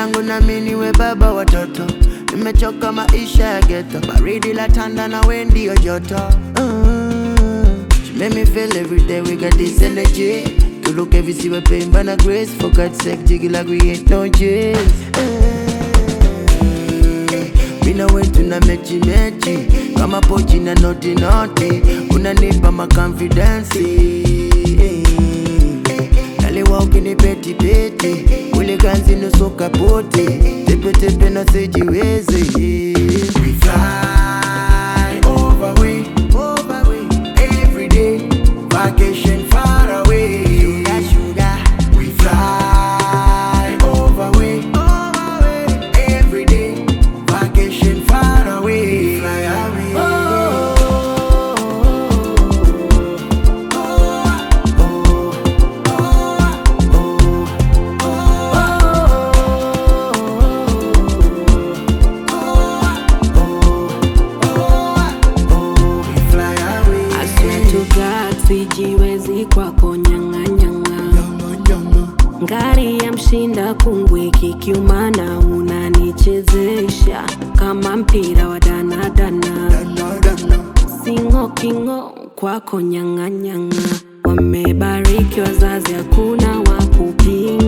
langu na mimi niwe baba watoto. Nimechoka maisha ya ghetto, baridi la tanda na we ndio joto. Mm. She make me feel every day we got this energy. To look every see we pain but not grace. For God's sake, jiggy like we ain't no jails. Mina wetu na mechi mechi kama pochi na noti noti, unanipa makonfidensi naliwa ukinipeti peti ule ganzi nusu kapoti tepe tepe na sijiwezi We fly over we, over we every day vacation far away sugar, sugar. We fly over we, over we every day vacation far away fly away we fly away I swear to God sijiwezi kwako nyang'anyang'a ngari ya mshinda kungwi kikiumana unanichezesha kama mpira wa danadana singo kingo kwako nyang'anyang'a wamebariki wazazi hakuna wa kupinga